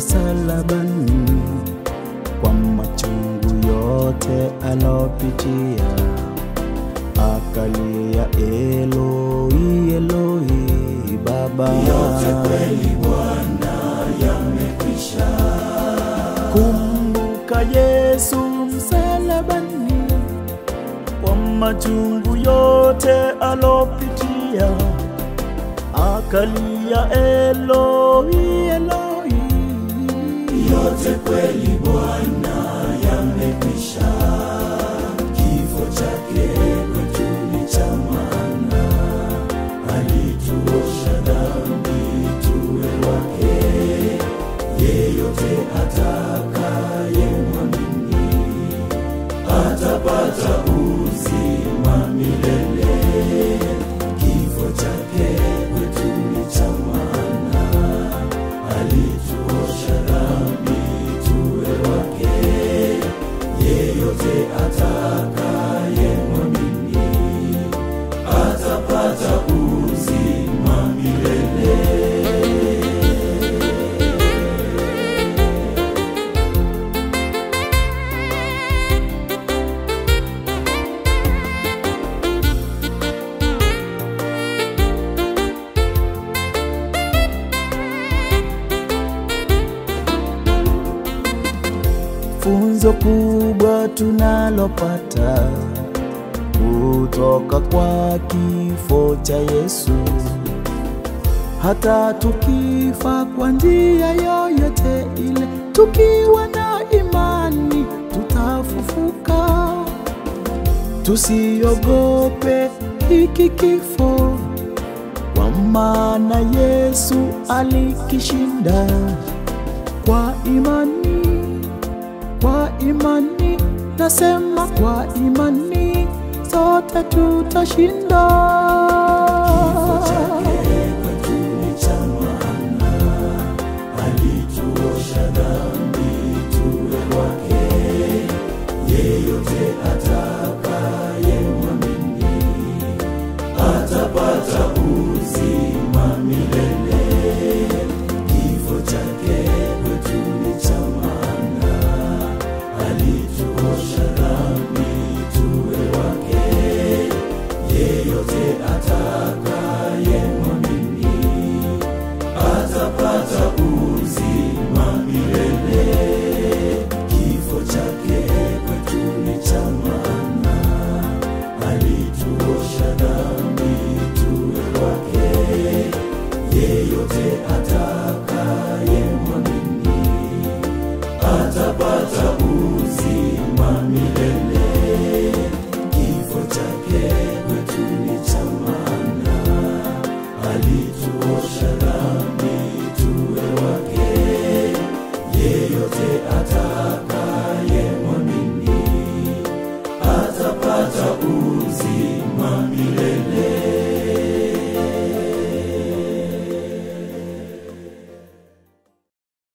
msalabani kwa machungu yote alopitia, akalia Eloi, Eloi, Baba. Yote kweli Bwana yamekwisha. Kumbuka Yesu msalabani kwa machungu yote alopitia, akalia Eloi, Eloi. Yote kweli Bwana yamekwisha. Kifo chake kwetu ni cha maana, alituosha dhambi tuwe wake. Yeyote atakaye mwamini atapata uzima milele. Kifo chake kwetu ni cha maana, alituosha dhambi tuwe wake. Yeyote atakaye mwamini atapata uzima milele. Funzo kubwa tunalopata kutoka kwa kifo cha Yesu, hata tukifa kwa njia yoyote ile, tukiwa na imani tutafufuka. Tusiogope hiki kifo, kwa maana Yesu alikishinda kwa imani kwa imani, nasema kwa imani, sote tutashinda. Kifo chake kwetu ni cha maana, alituosha dhambi tuwe wake. Yeyote atakaye mwamini atapata uzima milele. Kifo chake kwetu ni cha maana, alituosha dhambi tuwe wake. Yeyote atakaye mwamini atapata uzima milele. Kifo chake kwetu ni cha maana, alituosha dhambi tuwe wake. Yeyote atakaye mwamini atapata uzima milele.